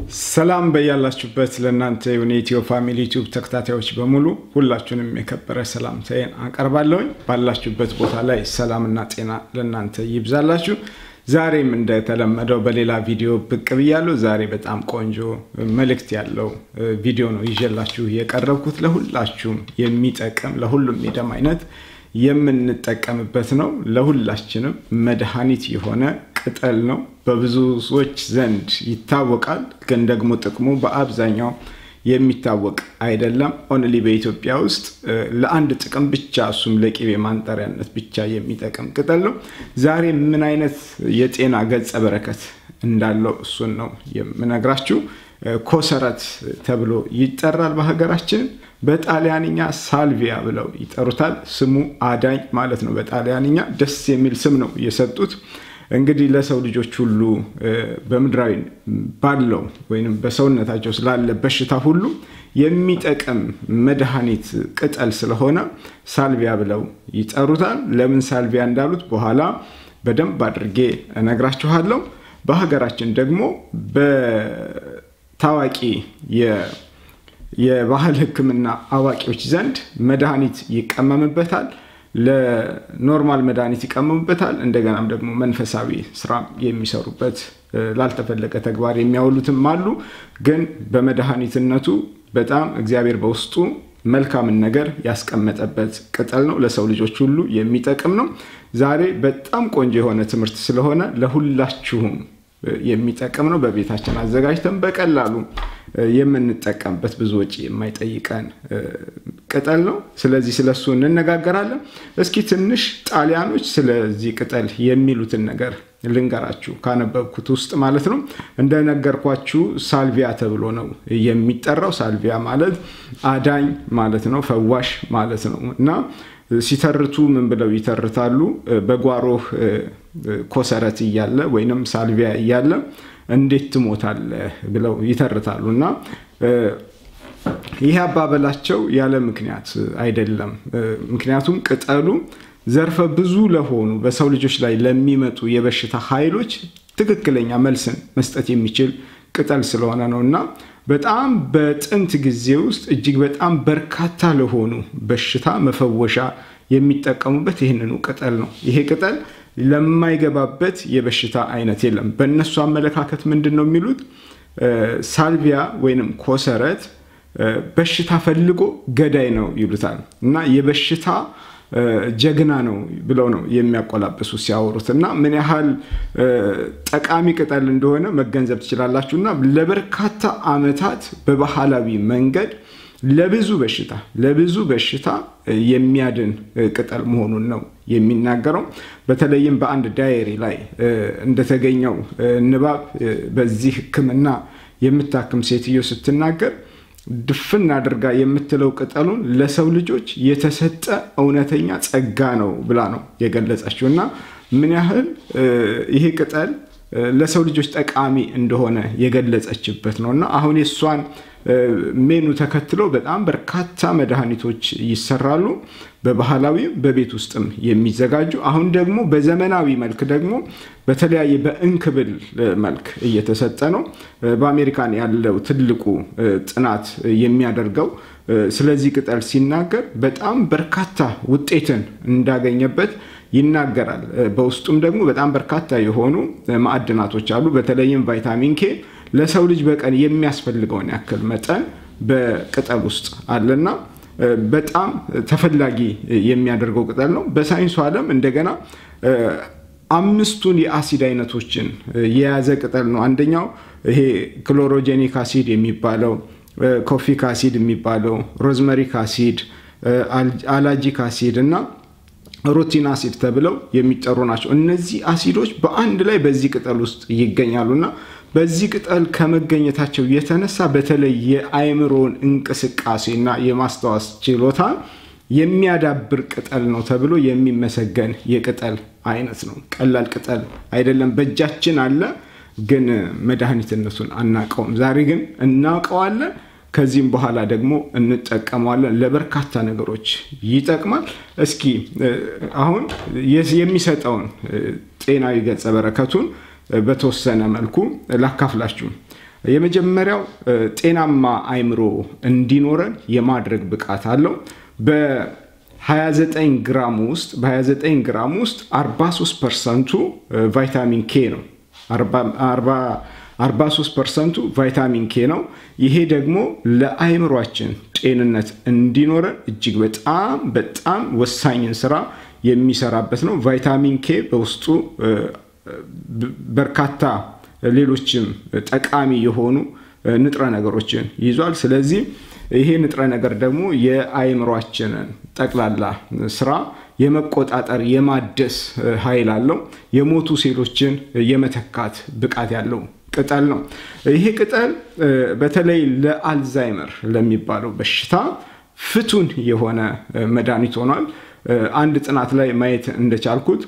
ሰላም በያላችሁበት ለእናንተ የሆነ የኢትዮ ፋሚሊ ዩቲዩብ ተከታታዮች በሙሉ ሁላችሁንም የከበረ ሰላምታዬን አቀርባለሁኝ። ባላችሁበት ቦታ ላይ ሰላምና ጤና ለእናንተ ይብዛላችሁ። ዛሬም እንደተለመደው በሌላ ቪዲዮ ብቅ ብያለሁ። ዛሬ በጣም ቆንጆ መልእክት ያለው ቪዲዮ ነው ይዤላችሁ የቀረብኩት። ለሁላችሁም የሚጠቅም ለሁሉም የደም አይነት የምንጠቀምበት ነው። ለሁላችንም መድኃኒት የሆነ ቅጠል ነው። በብዙዎች ዘንድ ይታወቃል፣ ግን ደግሞ ጥቅሙ በአብዛኛው የሚታወቅ አይደለም። ኦንሊ በኢትዮጵያ ውስጥ ለአንድ ጥቅም ብቻ እሱም ለቅቤ ማንጠሪያነት ብቻ የሚጠቅም ቅጠል ነው። ዛሬ ምን አይነት የጤና ገጸ በረከት እንዳለው እሱን ነው የምነግራችሁ። ኮሰረት ተብሎ ይጠራል በሀገራችን። በጣሊያንኛ ሳልቪያ ብለው ይጠሩታል። ስሙ አዳኝ ማለት ነው። በጣሊያንኛ ደስ የሚል ስም ነው የሰጡት። እንግዲህ ለሰው ልጆች ሁሉ በምድራዊ ባለው ወይም በሰውነታቸው ስላለ በሽታ ሁሉ የሚጠቅም መድኃኒት ቅጠል ስለሆነ ሳልቪያ ብለው ይጠሩታል። ለምን ሳልቪያ እንዳሉት በኋላ በደንብ አድርጌ እነግራችኋለሁ። በሀገራችን ደግሞ በታዋቂ የባህል ሕክምና አዋቂዎች ዘንድ መድኃኒት ይቀመምበታል። ለኖርማል መድኃኒት ይቀመሙበታል። እንደገናም ደግሞ መንፈሳዊ ስራ የሚሰሩበት ላልተፈለገ ተግባር የሚያውሉትም አሉ። ግን በመድኃኒትነቱ በጣም እግዚአብሔር በውስጡ መልካምን ነገር ያስቀመጠበት ቅጠል ነው። ለሰው ልጆች ሁሉ የሚጠቅም ነው። ዛሬ በጣም ቆንጆ የሆነ ትምህርት ስለሆነ ለሁላችሁም የሚጠቅም ነው። በቤታችን አዘጋጅተን በቀላሉ የምንጠቀምበት ብዙ ወጪ የማይጠይቀን ቅጠል ነው። ስለዚህ ስለሱ እንነጋገራለን። እስኪ ትንሽ ጣሊያኖች ስለዚህ ቅጠል የሚሉትን ነገር ልንገራችሁ ካነበብኩት ውስጥ ማለት ነው። እንደነገርኳችሁ ሳልቪያ ተብሎ ነው የሚጠራው። ሳልቪያ ማለት አዳኝ ማለት ነው፣ ፈዋሽ ማለት ነው እና ሲተርቱ ምን ብለው ይተርታሉ? በጓሮህ ኮሰረት እያለ ወይንም ሳልቪያ እያለ እንዴት ትሞታለህ ብለው ይተርታሉ እና ይህ አባበላቸው ያለ ምክንያት አይደለም። ምክንያቱም ቅጠሉ ዘርፈ ብዙ ለሆኑ በሰው ልጆች ላይ ለሚመጡ የበሽታ ኃይሎች ትክክለኛ መልስን መስጠት የሚችል ቅጠል ስለሆነ ነው እና በጣም በጥንት ጊዜ ውስጥ እጅግ በጣም በርካታ ለሆኑ በሽታ መፈወሻ የሚጠቀሙበት ይህንኑ ቅጠል ነው። ይሄ ቅጠል ለማይገባበት የበሽታ አይነት የለም። በእነሱ አመለካከት ምንድን ነው የሚሉት? ሳልቪያ ወይንም ኮሰረት በሽታ ፈልጎ ገዳይ ነው ይሉታል እና የበሽታ ጀግና ነው ብለው ነው የሚያቆላብሱ ሲያወሩት እና ምን ያህል ጠቃሚ ቅጠል እንደሆነ መገንዘብ ትችላላችሁ። እና ለበርካታ ዓመታት በባህላዊ መንገድ ለብዙ በሽታ ለብዙ በሽታ የሚያድን ቅጠል መሆኑን ነው የሚናገረው። በተለይም በአንድ ዳየሪ ላይ እንደተገኘው ንባብ በዚህ ሕክምና የምታክም ሴትዮ ስትናገር ድፍን አድርጋ የምትለው ቅጠሉን ለሰው ልጆች የተሰጠ እውነተኛ ጸጋ ነው ብላ ነው የገለጸችው እና ምን ያህል ይሄ ቅጠል ለሰው ልጆች ጠቃሚ እንደሆነ የገለጸችበት ነው እና አሁን የእሷን ሜኑ ተከትሎ በጣም በርካታ መድኃኒቶች ይሰራሉ። በባህላዊ በቤት ውስጥም የሚዘጋጁ አሁን ደግሞ በዘመናዊ መልክ ደግሞ በተለያየ በእንክብል መልክ እየተሰጠ ነው። በአሜሪካን ያለው ትልቁ ጥናት የሚያደርገው ስለዚህ ቅጠል ሲናገር በጣም በርካታ ውጤትን እንዳገኘበት ይናገራል። በውስጡም ደግሞ በጣም በርካታ የሆኑ ማዕድናቶች አሉ። በተለይም ቫይታሚን ኬ ለሰው ልጅ በቀን የሚያስፈልገውን ያክል መጠን በቅጠል ውስጥ አለና በጣም ተፈላጊ የሚያደርገው ቅጠል ነው። በሳይንሱ ዓለም እንደገና አምስቱን የአሲድ አይነቶችን የያዘ ቅጠል ነው። አንደኛው ይሄ ክሎሮጄኒክ አሲድ የሚባለው፣ ኮፊክ አሲድ የሚባለው፣ ሮዝመሪክ አሲድ፣ አላጂክ አሲድ እና ሩቲን አሲድ ተብለው የሚጠሩ ናቸው። እነዚህ አሲዶች በአንድ ላይ በዚህ ቅጠል ውስጥ ይገኛሉና በዚህ ቅጠል ከመገኘታቸው የተነሳ በተለይ የአእምሮን እንቅስቃሴና የማስታወስ ችሎታ የሚያዳብር ቅጠል ነው ተብሎ የሚመሰገን የቅጠል አይነት ነው። ቀላል ቅጠል አይደለም። በእጃችን አለ፣ ግን መድኃኒትነቱን አናውቀውም። ዛሬ ግን እናውቀዋለን። ከዚህም በኋላ ደግሞ እንጠቀመዋለን። ለበርካታ ነገሮች ይጠቅማል። እስኪ አሁን የሚሰጠውን ጤናዊ ገጸ በረከቱን በተወሰነ መልኩ ላካፍላችሁ። የመጀመሪያው ጤናማ አይምሮ እንዲኖረን የማድረግ ብቃት አለው። በ29 ግራም ውስጥ በ29 ግራም ውስጥ 43 ፐርሰንቱ ቫይታሚን ኬ ነው። 43 ፐርሰንቱ ቫይታሚን ኬ ነው። ይሄ ደግሞ ለአይምሯችን ጤንነት እንዲኖረን እጅግ በጣም በጣም ወሳኝን ስራ የሚሰራበት ነው። ቫይታሚን ኬ በውስጡ በርካታ ሌሎችም ጠቃሚ የሆኑ ንጥረ ነገሮችን ይዟል። ስለዚህ ይሄ ንጥረ ነገር ደግሞ የአይምሯችንን ጠቅላላ ስራ የመቆጣጠር የማደስ ኃይል አለው። የሞቱ ሴሎችን የመተካት ብቃት ያለው ቅጠል ነው። ይሄ ቅጠል በተለይ ለአልዛይመር ለሚባለው በሽታ ፍቱን የሆነ መድኃኒት ሆኗል። አንድ ጥናት ላይ ማየት እንደቻልኩት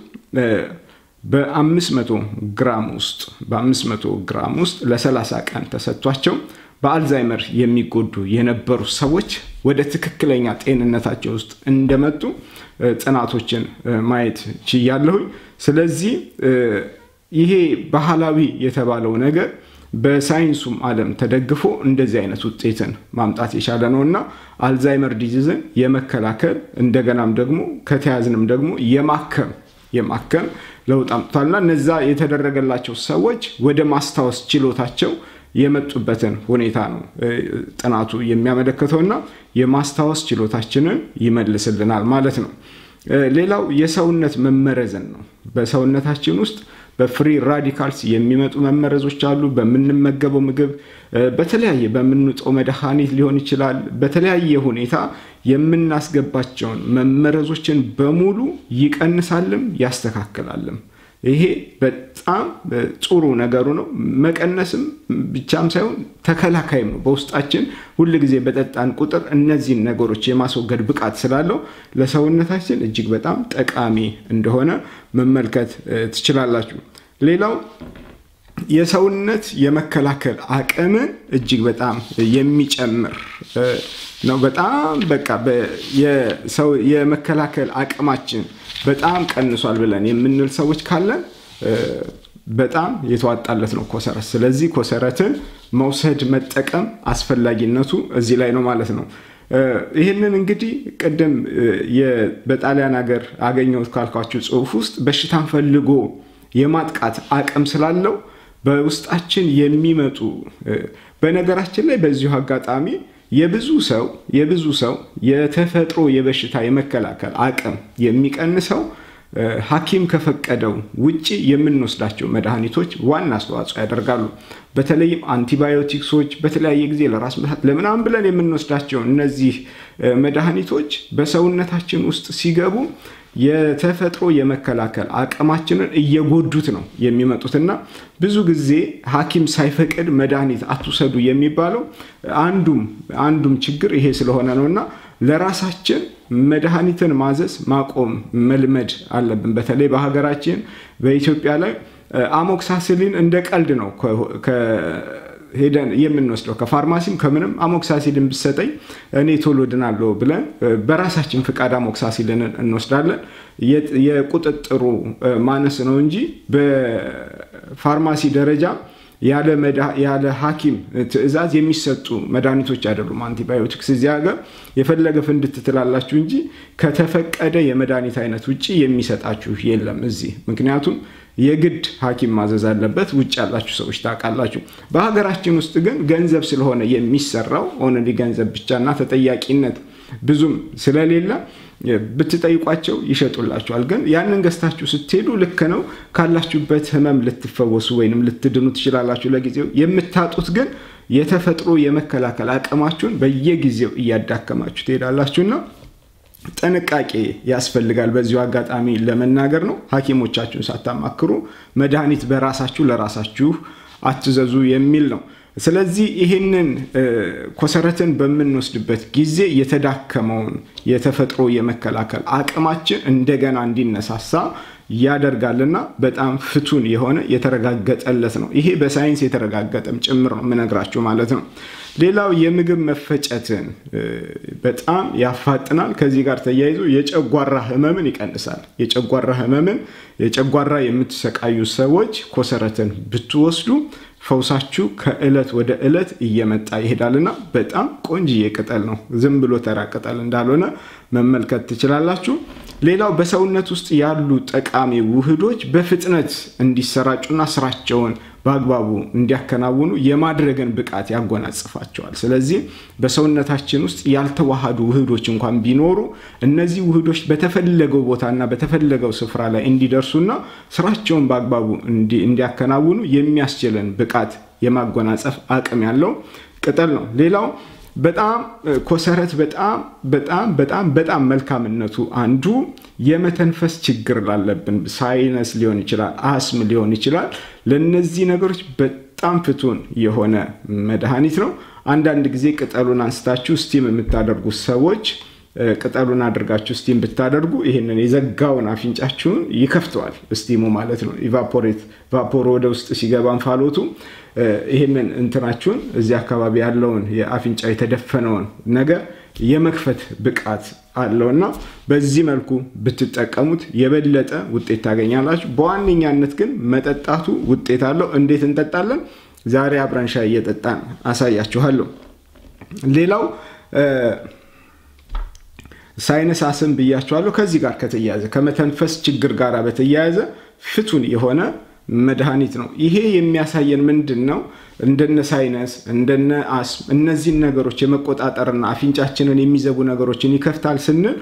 በ500 ግራም ውስጥ በ500 ግራም ውስጥ ለ30 ቀን ተሰጥቷቸው በአልዛይመር የሚጎዱ የነበሩ ሰዎች ወደ ትክክለኛ ጤንነታቸው ውስጥ እንደመጡ ጥናቶችን ማየት ችያለሁኝ። ስለዚህ ይሄ ባህላዊ የተባለው ነገር በሳይንሱም ዓለም ተደግፎ እንደዚህ አይነት ውጤትን ማምጣት የቻለ ነው እና አልዛይመር ዲዚዝን የመከላከል እንደገናም ደግሞ ከተያዝንም ደግሞ የማከም የማከም ለውጥ አምጥቷልና እነዛ የተደረገላቸው ሰዎች ወደ ማስታወስ ችሎታቸው የመጡበትን ሁኔታ ነው ጥናቱ የሚያመለክተውና የማስታወስ ችሎታችንን ይመልስልናል ማለት ነው። ሌላው የሰውነት መመረዝን ነው። በሰውነታችን ውስጥ በፍሪ ራዲካልስ የሚመጡ መመረዞች አሉ። በምንመገበው ምግብ፣ በተለያየ በምንውጠው መድኃኒት ሊሆን ይችላል። በተለያየ ሁኔታ የምናስገባቸውን መመረዞችን በሙሉ ይቀንሳልም ያስተካክላልም። ይሄ በጣም ጥሩ ነገሩ ነው። መቀነስም ብቻም ሳይሆን ተከላካይም ነው። በውስጣችን ሁል ጊዜ በጠጣን ቁጥር እነዚህን ነገሮች የማስወገድ ብቃት ስላለው ለሰውነታችን እጅግ በጣም ጠቃሚ እንደሆነ መመልከት ትችላላችሁ። ሌላው የሰውነት የመከላከል አቅምን እጅግ በጣም የሚጨምር ነው። በጣም በቃ የመከላከል አቅማችን በጣም ቀንሷል ብለን የምንል ሰዎች ካለን በጣም የተዋጣለት ነው ኮሰረት። ስለዚህ ኮሰረትን መውሰድ መጠቀም አስፈላጊነቱ እዚህ ላይ ነው ማለት ነው። ይህንን እንግዲህ ቅድም በጣሊያን ሀገር አገኘሁት ካልኳችሁ ጽሑፍ ውስጥ በሽታን ፈልጎ የማጥቃት አቅም ስላለው በውስጣችን የሚመጡ በነገራችን ላይ በዚሁ አጋጣሚ የብዙ ሰው የብዙ ሰው የተፈጥሮ የበሽታ የመከላከል አቅም የሚቀንሰው ሐኪም ከፈቀደው ውጭ የምንወስዳቸው መድኃኒቶች ዋና አስተዋጽኦ ያደርጋሉ። በተለይም አንቲባዮቲክሶች በተለያየ ጊዜ ለራስ ምታት ለምናምን ብለን የምንወስዳቸው እነዚህ መድኃኒቶች በሰውነታችን ውስጥ ሲገቡ የተፈጥሮ የመከላከል አቅማችንን እየጎዱት ነው የሚመጡትና ብዙ ጊዜ ሐኪም ሳይፈቅድ መድኃኒት አትውሰዱ የሚባለው አንዱም አንዱም ችግር ይሄ ስለሆነ ነው እና ለራሳችን መድኃኒትን ማዘዝ ማቆም መልመድ አለብን። በተለይ በሀገራችን በኢትዮጵያ ላይ አሞክሳስሊን እንደ ቀልድ ነው ሄደን የምንወስደው ከፋርማሲም ከምንም አሞክሳሲልን ብሰጠኝ እኔ ቶሎ ድናለሁ ብለን በራሳችን ፍቃድ አሞክሳሲልንን እንወስዳለን። የቁጥጥሩ ማነስ ነው እንጂ በፋርማሲ ደረጃ ያለ ሐኪም ትዕዛዝ የሚሰጡ መድኃኒቶች አይደሉም። አንቲባዮቲክስ እዚህ ሀገር የፈለገ ፍንድት ትላላችሁ እንጂ ከተፈቀደ የመድኃኒት አይነት ውጭ የሚሰጣችሁ የለም እዚህ ምክንያቱም የግድ ሐኪም ማዘዝ አለበት። ውጭ ያላችሁ ሰዎች ታውቃላችሁ። በሀገራችን ውስጥ ግን ገንዘብ ስለሆነ የሚሰራው ኦንሊ ገንዘብ ብቻና ተጠያቂነት ብዙም ስለሌለ ብትጠይቋቸው ይሸጡላችኋል። ግን ያንን ገዝታችሁ ስትሄዱ ልክ ነው ካላችሁበት ህመም ልትፈወሱ ወይንም ልትድኑ ትችላላችሁ ለጊዜው። የምታጡት ግን የተፈጥሮ የመከላከል አቅማችሁን በየጊዜው እያዳከማችሁ ትሄዳላችሁና ጥንቃቄ ያስፈልጋል። በዚሁ አጋጣሚ ለመናገር ነው። ሐኪሞቻችሁን ሳታማክሩ መድኃኒት በራሳችሁ ለራሳችሁ አትዘዙ የሚል ነው። ስለዚህ ይህንን ኮሰረትን በምንወስድበት ጊዜ የተዳከመውን የተፈጥሮ የመከላከል አቅማችን እንደገና እንዲነሳሳ ያደርጋልና በጣም ፍቱን የሆነ የተረጋገጠለት ነው። ይሄ በሳይንስ የተረጋገጠም ጭምር ነው የምነግራችሁ ማለት ነው። ሌላው የምግብ መፈጨትን በጣም ያፋጥናል። ከዚህ ጋር ተያይዞ የጨጓራ ህመምን ይቀንሳል። የጨጓራ ህመምን የጨጓራ የምትሰቃዩ ሰዎች ኮሰረትን ብትወስዱ ፈውሳችሁ ከእለት ወደ እለት እየመጣ ይሄዳልና በጣም ቆንጅዬ ቅጠል ነው። ዝም ብሎ ተራ ቅጠል እንዳልሆነ መመልከት ትችላላችሁ። ሌላው በሰውነት ውስጥ ያሉ ጠቃሚ ውህዶች በፍጥነት እንዲሰራጩና ስራቸውን በአግባቡ እንዲያከናውኑ የማድረግን ብቃት ያጎናጽፋቸዋል። ስለዚህ በሰውነታችን ውስጥ ያልተዋሃዱ ውህዶች እንኳን ቢኖሩ እነዚህ ውህዶች በተፈለገው ቦታና በተፈለገው ስፍራ ላይ እንዲደርሱና ስራቸውን በአግባቡ እንዲያከናውኑ የሚያስችለን ብቃት የማጎናጸፍ አቅም ያለው ቅጠል ነው። ሌላው በጣም ኮሰረት በጣም በጣም በጣም በጣም መልካምነቱ አንዱ የመተንፈስ ችግር ላለብን ሳይነስ ሊሆን ይችላል፣ አስም ሊሆን ይችላል። ለነዚህ ነገሮች በጣም ፍቱን የሆነ መድኃኒት ነው። አንዳንድ ጊዜ ቅጠሉን አንስታችሁ ስቲም የምታደርጉ ሰዎች ቅጠሉን አድርጋችሁ ስቲም ብታደርጉ ይህንን የዘጋውን አፍንጫችሁን ይከፍተዋል። ስቲሙ ማለት ነው። ኢቫፖሬት ቫፖር ወደ ውስጥ ሲገባ እንፋሎቱ ይህንን እንትናችሁን እዚህ አካባቢ ያለውን የአፍንጫ የተደፈነውን ነገር የመክፈት ብቃት አለውና በዚህ መልኩ ብትጠቀሙት የበለጠ ውጤት ታገኛላችሁ። በዋነኛነት ግን መጠጣቱ ውጤት አለው። እንዴት እንጠጣለን? ዛሬ አብረን ሻይ እየጠጣን አሳያችኋለሁ። ሌላው ሳይነስ አስም ብያቸዋለሁ። ከዚህ ጋር ከተያያዘ ከመተንፈስ ችግር ጋር በተያያዘ ፍቱን የሆነ መድኃኒት ነው። ይሄ የሚያሳየን ምንድን ነው? እንደነ ሳይነስ እንደነ አስም እነዚህን ነገሮች የመቆጣጠርና አፍንጫችንን የሚዘጉ ነገሮችን ይከፍታል ስንል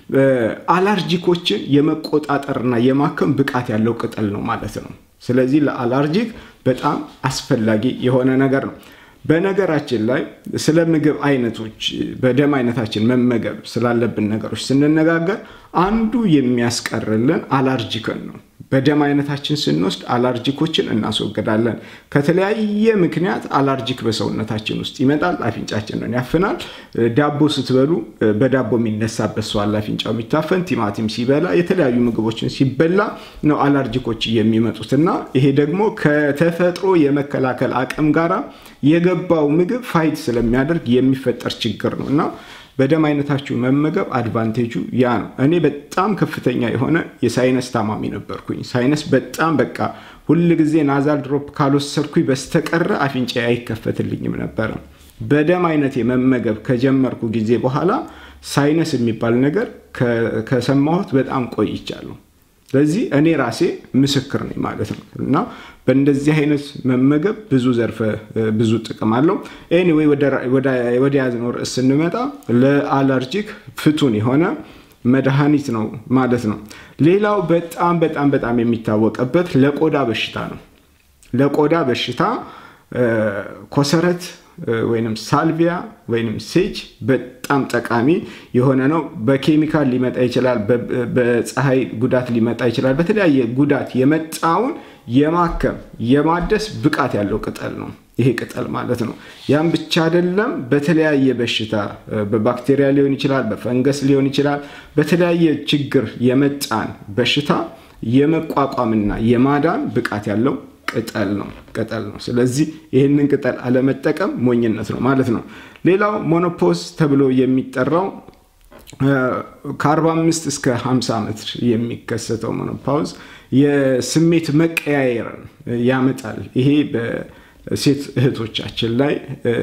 አላርጂኮችን የመቆጣጠርና የማከም ብቃት ያለው ቅጠል ነው ማለት ነው። ስለዚህ ለአላርጂክ በጣም አስፈላጊ የሆነ ነገር ነው። በነገራችን ላይ ስለ ምግብ አይነቶች በደም አይነታችን መመገብ ስላለብን ነገሮች ስንነጋገር አንዱ የሚያስቀርልን አላርጂክን ነው። በደም አይነታችን ስንወስድ አላርጂኮችን እናስወግዳለን። ከተለያየ ምክንያት አላርጂክ በሰውነታችን ውስጥ ይመጣል፣ አፍንጫችንን ያፍናል። ዳቦ ስትበሉ በዳቦ የሚነሳበት ሰው አለ፣ አፍንጫው የሚታፈን ቲማቲም ሲበላ፣ የተለያዩ ምግቦችን ሲበላ ነው አላርጂኮች የሚመጡት እና ይሄ ደግሞ ከተፈጥሮ የመከላከል አቅም ጋራ የገባው ምግብ ፋይት ስለሚያደርግ የሚፈጠር ችግር ነው እና በደም አይነታችሁ መመገብ አድቫንቴጁ ያ ነው። እኔ በጣም ከፍተኛ የሆነ የሳይነስ ታማሚ ነበርኩኝ። ሳይነስ በጣም በቃ ሁል ጊዜ ናዛል ድሮፕ ካልወሰድኩኝ በስተቀረ አፍንጫ አይከፈትልኝም ነበረ። በደም አይነት መመገብ ከጀመርኩ ጊዜ በኋላ ሳይነስ የሚባል ነገር ከሰማሁት በጣም ቆይቻለሁ። ስለዚህ እኔ ራሴ ምስክር ነኝ ማለት ነው እና በእንደዚህ አይነት መመገብ ብዙ ዘርፈ ብዙ ጥቅም አለው። ኤኒዌይ ወደ ያዝነው ርዕስ ስንመጣ ለአለርጂክ ፍቱን የሆነ መድኃኒት ነው ማለት ነው። ሌላው በጣም በጣም በጣም የሚታወቅበት ለቆዳ በሽታ ነው። ለቆዳ በሽታ ኮሰረት ወይም ሳልቪያ ወይም ሴጅ በጣም ጠቃሚ የሆነ ነው። በኬሚካል ሊመጣ ይችላል፣ በፀሐይ ጉዳት ሊመጣ ይችላል። በተለያየ ጉዳት የመጣውን የማከም የማደስ ብቃት ያለው ቅጠል ነው ይሄ ቅጠል ማለት ነው። ያም ብቻ አይደለም። በተለያየ በሽታ በባክቴሪያ ሊሆን ይችላል፣ በፈንገስ ሊሆን ይችላል። በተለያየ ችግር የመጣን በሽታ የመቋቋምና የማዳን ብቃት ያለው ቅጠል ነው ቅጠል ነው። ስለዚህ ይህንን ቅጠል አለመጠቀም ሞኝነት ነው ማለት ነው። ሌላው ሞኖፖዝ ተብሎ የሚጠራው ከ45 እስከ 50 ዓመት የሚከሰተው ሞኖፓውዝ የስሜት መቀያየርን ያመጣል። ይሄ በሴት እህቶቻችን ላይ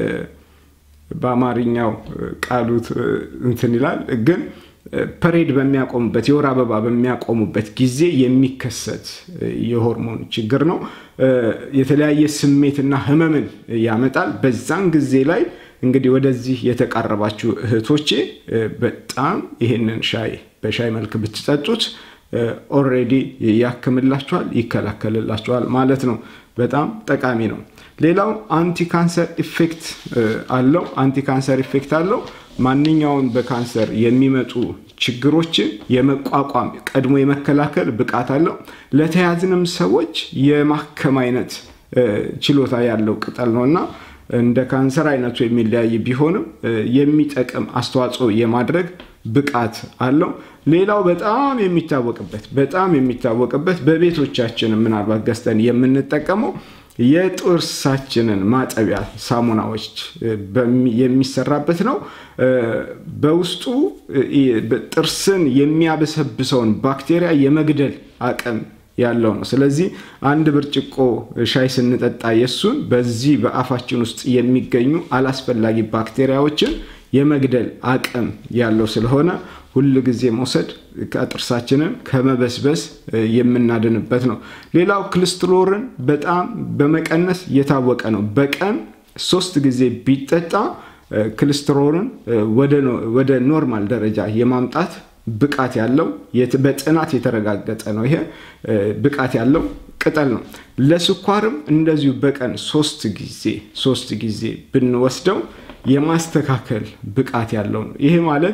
በአማርኛው ቃሉት እንትን ይላል ግን ፐሬድ በሚያቆሙበት የወር አበባ በሚያቆሙበት ጊዜ የሚከሰት የሆርሞን ችግር ነው። የተለያየ ስሜትና ህመምን ያመጣል። በዛን ጊዜ ላይ እንግዲህ ወደዚህ የተቃረባችሁ እህቶቼ በጣም ይህንን ሻይ በሻይ መልክ ብትጠጡት ኦልሬዲ ያክምላችኋል፣ ይከላከልላችኋል ማለት ነው። በጣም ጠቃሚ ነው። ሌላው አንቲ ካንሰር ኢፌክት አለው። አንቲ ካንሰር ኢፌክት አለው። ማንኛውን በካንሰር የሚመጡ ችግሮችን የመቋቋም ቀድሞ የመከላከል ብቃት አለው። ለተያዝንም ሰዎች የማከም አይነት ችሎታ ያለው ቅጠል ነው እና እንደ ካንሰር አይነቱ የሚለያይ ቢሆንም የሚጠቅም አስተዋጽኦ የማድረግ ብቃት አለው። ሌላው በጣም የሚታወቅበት በጣም የሚታወቅበት በቤቶቻችን ምናልባት ገዝተን የምንጠቀመው የጥርሳችንን ማጠቢያ ሳሙናዎች የሚሰራበት ነው። በውስጡ ጥርስን የሚያበሰብሰውን ባክቴሪያ የመግደል አቅም ያለው ነው። ስለዚህ አንድ ብርጭቆ ሻይ ስንጠጣ የሱን በዚህ በአፋችን ውስጥ የሚገኙ አላስፈላጊ ባክቴሪያዎችን የመግደል አቅም ያለው ስለሆነ ሁል ጊዜ መውሰድ ጥርሳችንን ከመበስበስ የምናድንበት ነው። ሌላው ክልስትሮልን በጣም በመቀነስ የታወቀ ነው። በቀን ሶስት ጊዜ ቢጠጣ ክልስትሮልን ወደ ኖርማል ደረጃ የማምጣት ብቃት ያለው በጥናት የተረጋገጠ ነው። ይሄ ብቃት ያለው ቅጠል ነው። ለስኳርም እንደዚሁ በቀን ሶስት ጊዜ ሶስት ጊዜ ብንወስደው የማስተካከል ብቃት ያለው ነው። ይሄ ማለት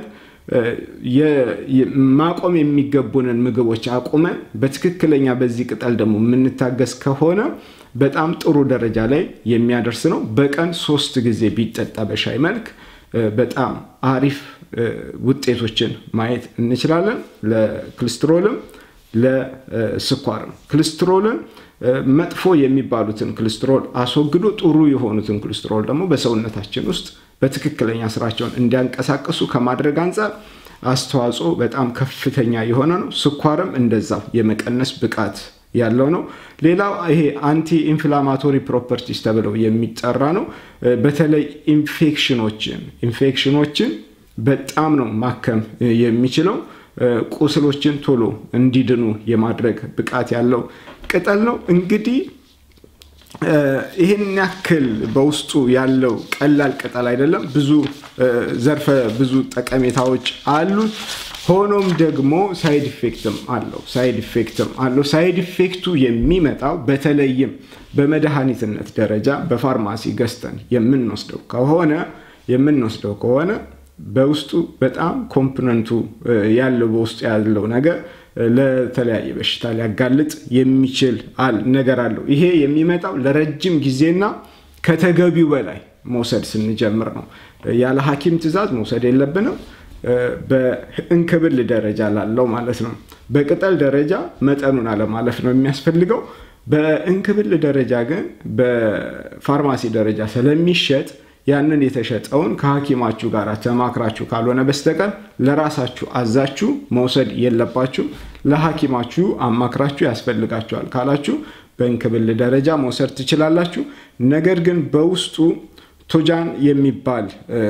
ማቆም የሚገቡንን ምግቦች አቁመን በትክክለኛ በዚህ ቅጠል ደግሞ የምንታገስ ከሆነ በጣም ጥሩ ደረጃ ላይ የሚያደርስ ነው። በቀን ሶስት ጊዜ ቢጠጣ በሻይ መልክ በጣም አሪፍ ውጤቶችን ማየት እንችላለን። ለክልስትሮልም ለስኳርም ክልስትሮልን መጥፎ የሚባሉትን ክልስትሮል አስወግዶ ጥሩ የሆኑትን ክልስትሮል ደግሞ በሰውነታችን ውስጥ በትክክለኛ ስራቸውን እንዲያንቀሳቀሱ ከማድረግ አንጻር አስተዋጽኦ በጣም ከፍተኛ የሆነ ነው። ስኳርም እንደዛው የመቀነስ ብቃት ያለው ነው። ሌላው ይሄ አንቲ ኢንፍላማቶሪ ፕሮፐርቲስ ተብለው የሚጠራ ነው። በተለይ ኢንፌክሽኖችን ኢንፌክሽኖችን በጣም ነው ማከም የሚችለው። ቁስሎችን ቶሎ እንዲድኑ የማድረግ ብቃት ያለው ቅጠል ነው። እንግዲህ ይህን ያክል በውስጡ ያለው ቀላል ቅጠል አይደለም። ብዙ ዘርፈ ብዙ ጠቀሜታዎች አሉት። ሆኖም ደግሞ ሳይድ ኢፌክትም አለው ሳይድ ኢፌክትም አለው። ሳይድ ኢፌክቱ የሚመጣው በተለይም በመድኃኒትነት ደረጃ በፋርማሲ ገዝተን የምንወስደው ከሆነ የምንወስደው ከሆነ በውስጡ በጣም ኮምፖነንቱ ያለው በውስጡ ያለው ነገር ለተለያየ በሽታ ሊያጋልጥ የሚችል ነገር አለው። ይሄ የሚመጣው ለረጅም ጊዜና ከተገቢው በላይ መውሰድ ስንጀምር ነው። ያለ ሐኪም ትዕዛዝ መውሰድ የለብንም። በእንክብል ደረጃ ላለው ማለት ነው። በቅጠል ደረጃ መጠኑን አለማለፍ ነው የሚያስፈልገው። በእንክብል ደረጃ ግን በፋርማሲ ደረጃ ስለሚሸጥ ያንን የተሸጠውን ከሐኪማችሁ ጋር ተማክራችሁ ካልሆነ በስተቀር ለራሳችሁ አዛችሁ መውሰድ የለባችሁ። ለሐኪማችሁ አማክራችሁ ያስፈልጋችኋል ካላችሁ በእንክብል ደረጃ መውሰድ ትችላላችሁ። ነገር ግን በውስጡ ቶጃን የሚባል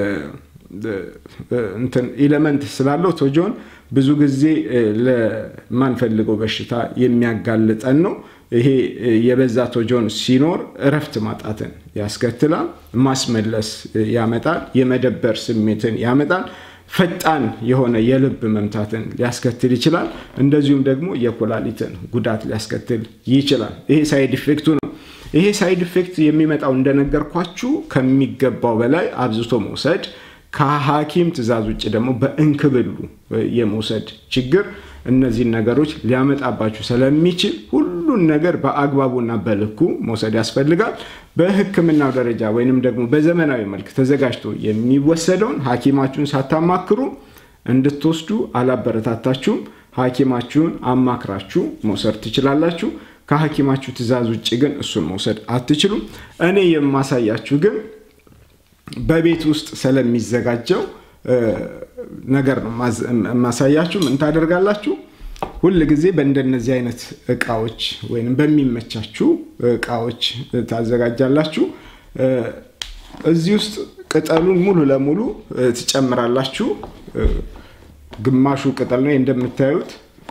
ኢለመንት ስላለው ቶጆን ብዙ ጊዜ ለማንፈልገው በሽታ የሚያጋልጠን ነው። ይሄ የበዛ ቶጆን ሲኖር እረፍት ማጣትን ያስከትላል፣ ማስመለስ ያመጣል፣ የመደበር ስሜትን ያመጣል፣ ፈጣን የሆነ የልብ መምታትን ሊያስከትል ይችላል። እንደዚሁም ደግሞ የኩላሊትን ጉዳት ሊያስከትል ይችላል። ይሄ ሳይድ ኢፌክቱ ነው። ይሄ ሳይድ ኢፌክት የሚመጣው እንደነገርኳችሁ ከሚገባው በላይ አብዝቶ መውሰድ ከሐኪም ትዕዛዝ ውጭ ደግሞ በእንክብሉ የመውሰድ ችግር እነዚህን ነገሮች ሊያመጣባችሁ ስለሚችል ሁሉን ነገር በአግባቡና በልኩ መውሰድ ያስፈልጋል። በሕክምናው ደረጃ ወይንም ደግሞ በዘመናዊ መልክ ተዘጋጅቶ የሚወሰደውን ሐኪማችሁን ሳታማክሩ እንድትወስዱ አላበረታታችሁም። ሐኪማችሁን አማክራችሁ መውሰድ ትችላላችሁ። ከሐኪማችሁ ትዕዛዝ ውጭ ግን እሱን መውሰድ አትችሉም። እኔ የማሳያችሁ ግን በቤት ውስጥ ስለሚዘጋጀው ነገር ነው የማሳያችሁ። ምን ታደርጋላችሁ? ሁል ጊዜ በእንደነዚህ አይነት እቃዎች ወይም በሚመቻችሁ እቃዎች ታዘጋጃላችሁ። እዚህ ውስጥ ቅጠሉን ሙሉ ለሙሉ ትጨምራላችሁ። ግማሹ ቅጠል ነው እንደምታዩት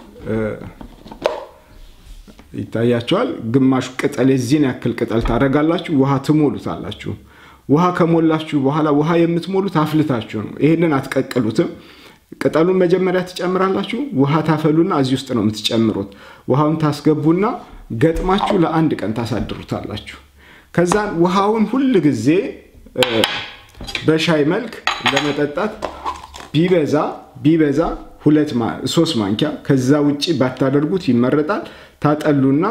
ይታያቸዋል። ግማሹ ቅጠል የዚህን ያክል ቅጠል ታደርጋላችሁ። ውሃ ትሞሉታላችሁ። ውሃ ከሞላችሁ በኋላ ውሃ የምትሞሉት አፍልታችሁ ነው። ይህንን አትቀቅሉትም። ቅጠሉን መጀመሪያ ትጨምራላችሁ። ውሃ ታፈሉና እዚህ ውስጥ ነው የምትጨምሩት። ውሃውን ታስገቡና ገጥማችሁ ለአንድ ቀን ታሳድሩታላችሁ። ከዛን ውሃውን ሁል ጊዜ በሻይ መልክ ለመጠጣት ቢበዛ ቢበዛ ሁለት ሶስት ማንኪያ ከዛ ውጭ ባታደርጉት ይመረጣል። ታጠሉና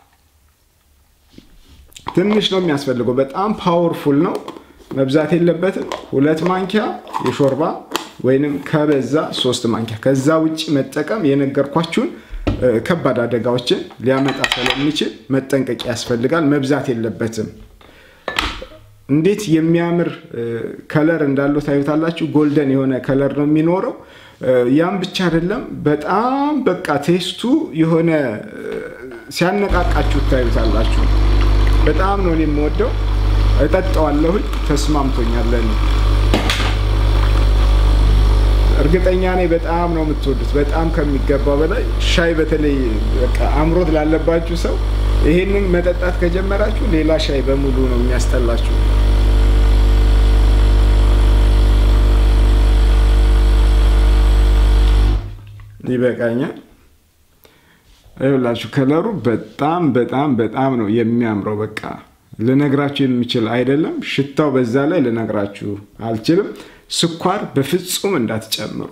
ትንሽ ነው የሚያስፈልገው። በጣም ፓወርፉል ነው፣ መብዛት የለበትም። ሁለት ማንኪያ የሾርባ ወይንም ከበዛ ሶስት ማንኪያ። ከዛ ውጭ መጠቀም የነገርኳችሁን ከባድ አደጋዎችን ሊያመጣ ስለሚችል መጠንቀቅ ያስፈልጋል። መብዛት የለበትም። እንዴት የሚያምር ከለር እንዳለው ታዩታላችሁ። ጎልደን የሆነ ከለር ነው የሚኖረው። ያም ብቻ አይደለም፣ በጣም በቃ ቴስቱ የሆነ ሲያነቃቃችሁ ታዩታላችሁ። በጣም ነው እኔ የምወደው። እጠጣዋለሁኝ። ተስማምቶኛል ለእኔ። እርግጠኛ ነኝ በጣም ነው የምትወዱት፣ በጣም ከሚገባው በላይ ሻይ፣ በተለይ በቃ አምሮት ላለባችሁ ሰው ይሄንን መጠጣት ከጀመራችሁ ሌላ ሻይ በሙሉ ነው የሚያስጠላችሁ። ይበቃኛል። ይኸውላችሁ ከለሩ በጣም በጣም በጣም ነው የሚያምረው። በቃ ልነግራችሁ የሚችል አይደለም። ሽታው በዛ ላይ ልነግራችሁ አልችልም። ስኳር በፍጹም እንዳትጨምሩ።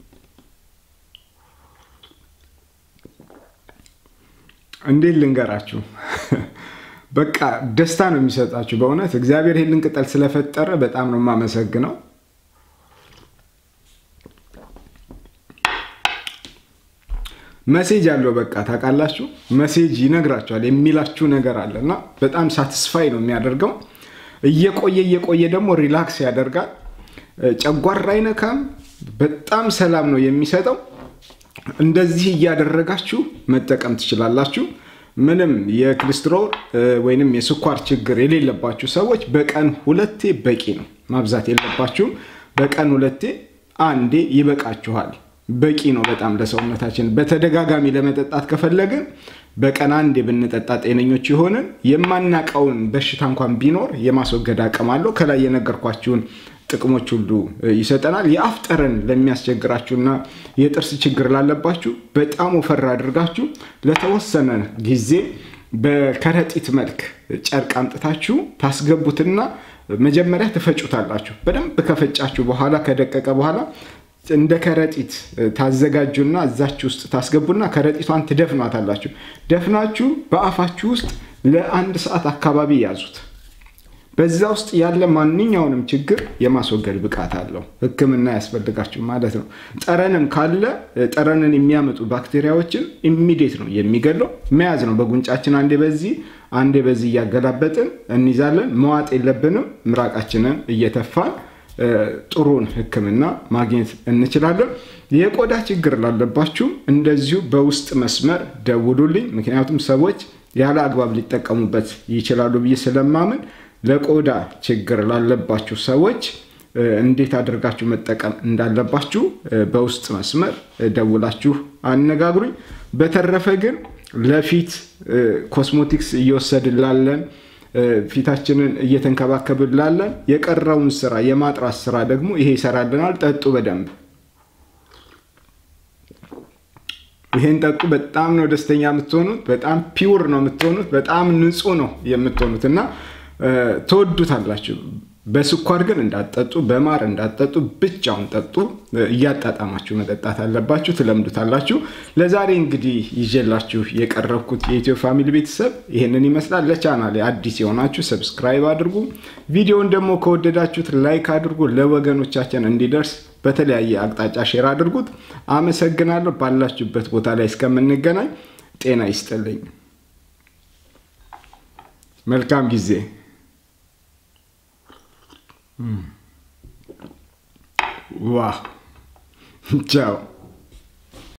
እንዴት ልንገራችሁ? በቃ ደስታ ነው የሚሰጣችሁ። በእውነት እግዚአብሔር ይህንን ቅጠል ስለፈጠረ በጣም ነው የማመሰግነው። መሴጅ አለው። በቃ ታውቃላችሁ፣ መሴጅ ይነግራችኋል። የሚላችሁ ነገር አለ እና በጣም ሳትስፋይ ነው የሚያደርገው። እየቆየ እየቆየ ደግሞ ሪላክስ ያደርጋል። ጨጓራ አይነካም። በጣም ሰላም ነው የሚሰጠው። እንደዚህ እያደረጋችሁ መጠቀም ትችላላችሁ። ምንም የኮሌስትሮል ወይንም የስኳር ችግር የሌለባችሁ ሰዎች በቀን ሁለቴ በቂ ነው። ማብዛት የለባችሁም። በቀን ሁለቴ አንዴ ይበቃችኋል። በቂ ነው በጣም ለሰውነታችን። በተደጋጋሚ ለመጠጣት ከፈለግን በቀን አንዴ ብንጠጣ ጤነኞች የሆንን የማናቀውን በሽታ እንኳን ቢኖር የማስወገድ አቅም አለው። ከላይ የነገርኳችሁን ጥቅሞች ሁሉ ይሰጠናል። የአፍ ጠረን ለሚያስቸግራችሁና የጥርስ ችግር ላለባችሁ በጣም ወፈር አድርጋችሁ ለተወሰነ ጊዜ በከረጢት መልክ ጨርቅ አምጥታችሁ ታስገቡትና መጀመሪያ ትፈጩታላችሁ። በደንብ ከፈጫችሁ በኋላ ከደቀቀ በኋላ እንደ ከረጢት ታዘጋጁና እዛችሁ ውስጥ ታስገቡና ከረጢቷን ትደፍኗታላችሁ። ደፍናችሁ በአፋችሁ ውስጥ ለአንድ ሰዓት አካባቢ ያዙት። በዛ ውስጥ ያለ ማንኛውንም ችግር የማስወገድ ብቃት አለው። ሕክምና ያስፈልጋችሁ ማለት ነው። ጠረንም ካለ ጠረንን የሚያመጡ ባክቴሪያዎችን ኢሚዲየት ነው የሚገለው። መያዝ ነው በጉንጫችን አንዴ በዚህ አንዴ በዚህ እያገላበጥን እንይዛለን። መዋጥ የለብንም። ምራቃችንን እየተፋን ጥሩን ህክምና ማግኘት እንችላለን። የቆዳ ችግር ላለባችሁም እንደዚሁ በውስጥ መስመር ደውሉልኝ። ምክንያቱም ሰዎች ያለ አግባብ ሊጠቀሙበት ይችላሉ ብዬ ስለማምን ለቆዳ ችግር ላለባችሁ ሰዎች እንዴት አድርጋችሁ መጠቀም እንዳለባችሁ በውስጥ መስመር ደውላችሁ አነጋግሩኝ። በተረፈ ግን ለፊት ኮስሞቲክስ እየወሰድን ላለን ፊታችንን እየተንከባከብን ላለን የቀረውን ስራ የማጥራት ስራ ደግሞ ይሄ ይሰራልናል። ጠጡ በደንብ ይሄን ጠጡ። በጣም ነው ደስተኛ የምትሆኑት። በጣም ፒውር ነው የምትሆኑት። በጣም ንጹህ ነው የምትሆኑት እና ትወዱታላችሁ። በስኳር ግን እንዳትጠጡ፣ በማር እንዳትጠጡ፣ ብቻውን ጠጡ። እያጣጣማችሁ መጠጣት አለባችሁ፣ ትለምዱታላችሁ። ለዛሬ እንግዲህ ይዤላችሁ የቀረብኩት የኢትዮ ፋሚሊ ቤተሰብ ይህንን ይመስላል። ለቻናል አዲስ የሆናችሁ ሰብስክራይብ አድርጉ። ቪዲዮውን ደግሞ ከወደዳችሁት ላይክ አድርጉ። ለወገኖቻችን እንዲደርስ በተለያየ አቅጣጫ ሼር አድርጉት። አመሰግናለሁ። ባላችሁበት ቦታ ላይ እስከምንገናኝ ጤና ይስጥልኝ። መልካም ጊዜ ዋው ቻው